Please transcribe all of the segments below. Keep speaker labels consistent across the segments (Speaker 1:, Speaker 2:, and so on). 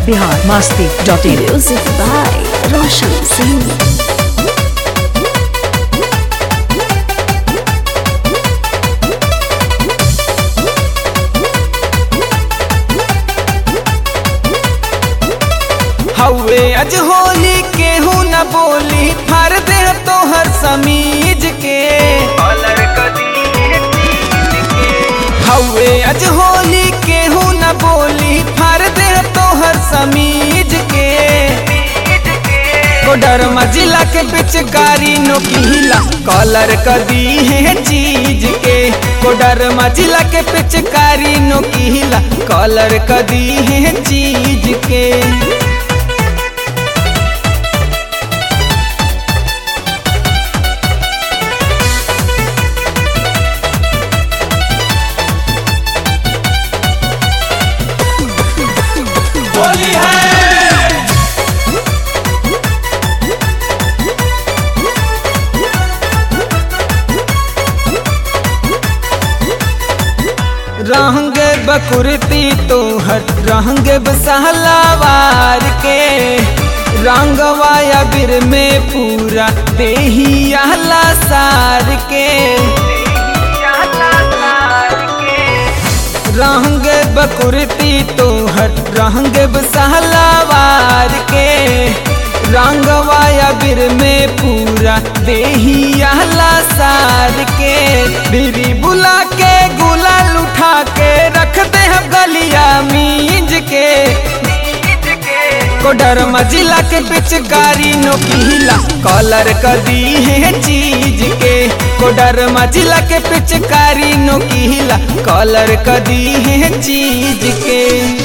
Speaker 1: Bihar Masti dot in
Speaker 2: Music by Roshan Singh.
Speaker 3: हवे अज होली केहू न बोली फर दे तोहर समीज के हवे अज होली केहू न बोली फर दे तोहर समीज के कोडर मजिला के बिच गारी नोकीला कॉलर कदी है चीज के कोडर मजिला के पिच कारी नोकीला कॉलर कदी है चीज के होली है रंग बकुरती तोहर रंग बसहलावार के रंग वाया बिर में पूरा देहियाला सार के रंग बकुरती तोहर रंग बसहलावार के रंग वाया बिर में पूरा देहियाला सार के बिरी बुला के गुलाल उठा के रख दे हम गलिया मींज के कोडर मजिला के बिच गारी नोकीला कॉलर कदी है चीज के कोडर मजिला के पिच कारी नोकीला कॉलर कदी है चीज के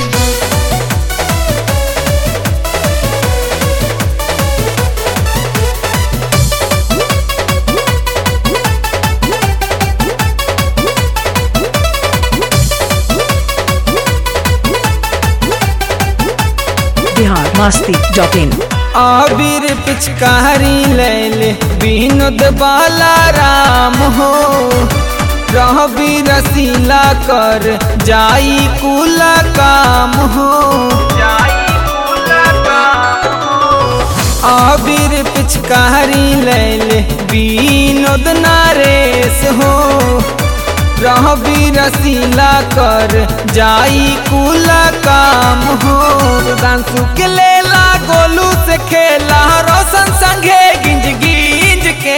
Speaker 1: बिहार मास्ती डॉट इन
Speaker 3: आबिर पिचकारी ले ले विनोद बाला राम हो रहबी रसीला कर जाई कुला काम हो आबिर पिचकारी ले ले विनोद नारेश हो रहबी रसीला कर जाई कुला काम हो दांसु के लेला गोलू से खेला रोशन संगे गिंज गिंज के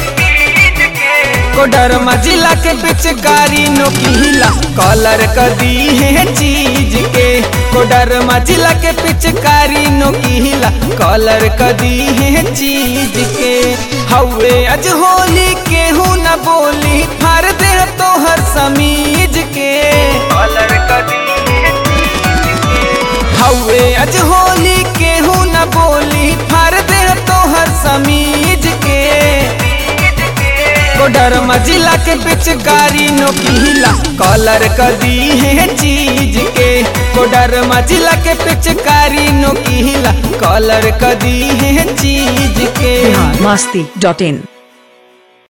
Speaker 3: कोडर मजिला के बिच गारी नोकीला कॉलर कदी है चीज के कोडर मजिला के पिचकारी नोकीला कॉलर कदी है चीज के हवे अज होली केहू न बोली फर दे तोहर समीज के कॉलर कदी हवे अज होली केहू न बोली फर दे तोहर समीज के कोडर मजिला के बिच गारी नोकीला कॉलर कदी है चीज के कोडर मजिला के पिचकारी नोकीला कॉलर कदी है चीज के
Speaker 1: बिहार मास्ती डॉट इन